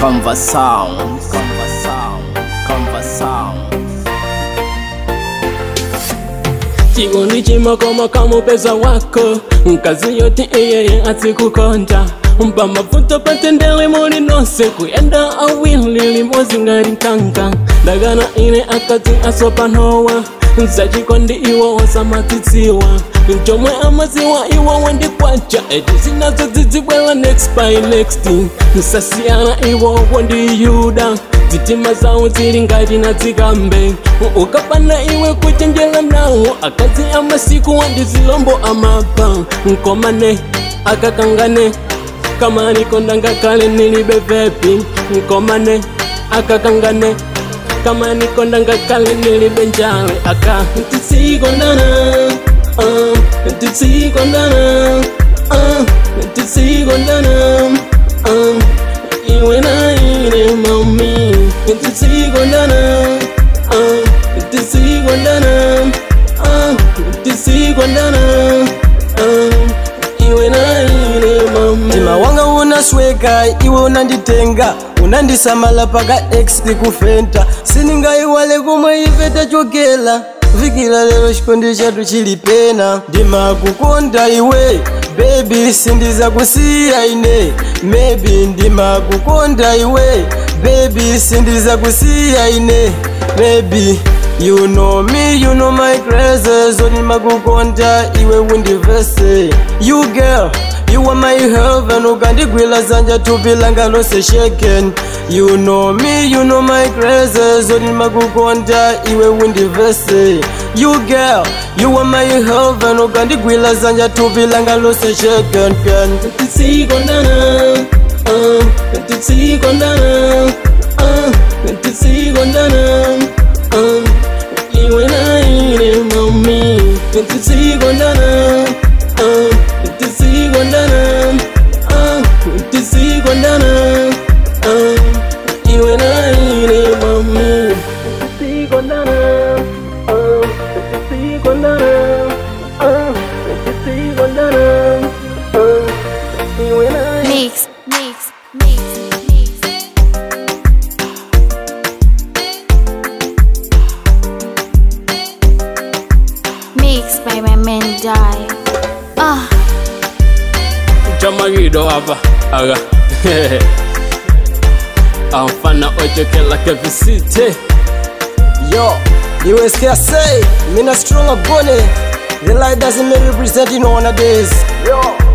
Conva Sound, Conva Sound, Conva Sound. chikondi chimakoma kamupeza wako mkazi yoti iyeye atsikukonja mpa mafuta patendele muli nonse kuyenda awili limodzi ngati mkanka ndagana ine akati asopanowa zachikondi iwo wasamatsitsiwa chomwe amaziwa iwo wandikwacha eti zinazo zidzibwera next by next nsasiyana iwo wandiyuda zitima zawo zili ngati na zikambe ukapana iwe kuchenjera mnawo akazi amasiku wandizilombo amapa nkomane akakangane kamani konda ngakale nilibe vepi nkomane akakangane kamani konda ngakale nilibe njale aka tisikondana uh, tisikondana uh, tisikondana uh, iwe na ine mami tisikondana uh, tisikondana uh, tisikondana uh, iwe na ine mami mtima wanga unasweka iwe unanditenga unandisamala paka x kufenta siningaiwale kumwe ife tachokela vikila lero chikondi chatu chili pena ndimakukonda iwe bebi sindiza kusiya ine maybe ndimakukonda iwe bebi sindiza kusiya ine maybe You know me, you know my crazy Zoni makukonda iwe undivese You girl, you are my heaven Ukandigwila zanja tupilanga lose shaken You know me, you know my crazy Zoni makukonda iwe undivese You girl, you are my heaven Ukandigwila zanja tupilanga lose shaken ken tisikondana uh, tisikondana uh, tisikondana uh, iwe na ine mami tisikondana uh, tisikondana uh, tisikondana uh, iwe na ine mami tisikondana uh, tisikondana uh, tisikondana uh, iwe na Mix, mix, mix, mix. Mix by my man die. Ah, chamagido hapa aga amfana ochokela kevisite Yo, you scared say, me not strong a bunny. The light doesn't make representing nowadays. Yo.